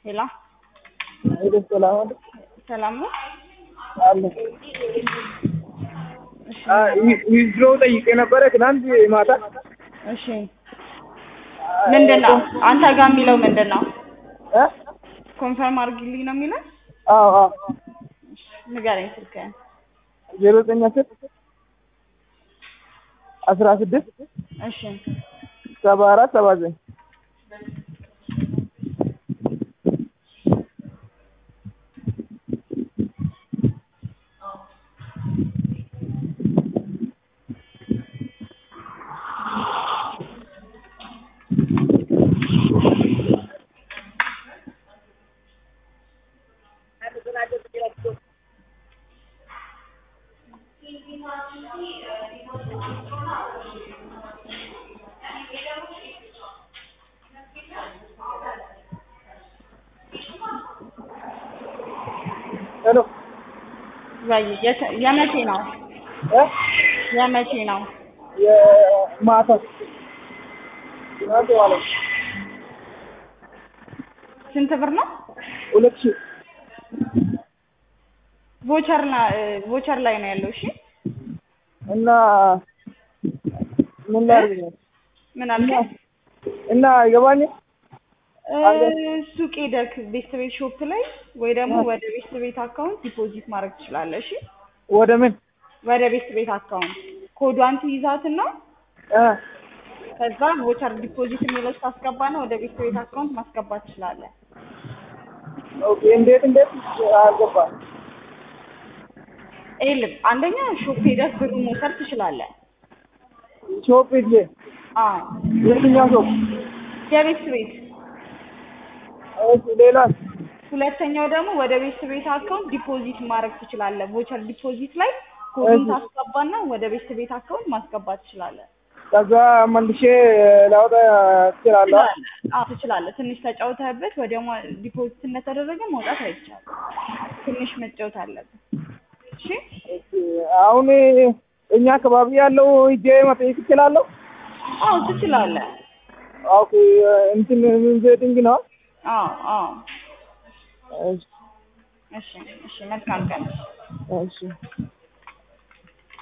ሄላ ሄሎ ሰላም አለ ሰላም ነው። አለ ዊዝድሮ ጠይቄ ነበረ ትናንት ማታ። እሺ ምንድን ነው አንተ ጋር የሚለው ምንድን ነው? እ? ኮንፈርም አድርጊልኝ ነው የሚለው? አዎ አዎ ንገረኝ ስልክህን። ዜሮ ዘጠኝ አስር አስራ ስድስት እሺ ሰባ አራት ሰባ ዘጠኝ ሄሎ ወይ የተ- የመቼ ነው? እ? የመቼ ነው? የማታ ትናንት ማለት ነው። ስንት ብር ነው? ሁለት ሺህ ቮቸር ና ቮቸር ላይ ነው ያለው። እሺ እና ምን ላድርግ ነው? ምን አልከኝ? እና አይገባኝም። እ፣ ሱቅ ሄደክ ቤስት ቤት ሾፕ ላይ ወይ ደግሞ ወደ ቤስት ቤት አካውንት ዲፖዚት ማድረግ ትችላለህ። እሺ ወደ ምን ወደ ቤስት ቤት አካውንት ኮዷን ትይዛትና እ? ከዛ ቮቸር ዲፖዚት የሚለው ታስገባ ነው ወደ ቤስት ቤት አካውንት ማስገባት ትችላለህ። ኦኬ እንዴት እንዴት አልገባም። ይኸውልህ አንደኛ ሾፕ ሄደህ ብሩ መውሰድ ትችላለህ። ሾፕ ሂጅ። አዎ የትኛው ሾፕ? የቤስት ቤት እሺ ሌላ ሁለተኛው ደግሞ ወደ ቤስት ቤት አካውንት ዲፖዚት ማድረግ ትችላለህ። ቮቸር ዲፖዚት ላይ ኮዱን እሺ። ታስገባና ወደ ቤስት ቤት አካውንት ማስገባት ትችላለህ። ከዛ መልሼ ላወጣ ትችላለህ። ትችላለህ። አዎ ትችላለህ። ትንሽ ተጫውተህበት ወዲያው ማ- ዲፖዚት እንደተደረገ መውጣት አይቻልም። ትንሽ መጫወት አለብን። እሺ እሺ፣ አሁን እኛ አካባቢ ያለው ሂጄ መጠየቅ እችላለሁ? አዎ ትችላለህ። ኦኬ እንትን ቬቲንግ ነው። አዎ አዎ። እሺ እሺ እሺ። መልካም ቀን። እሺ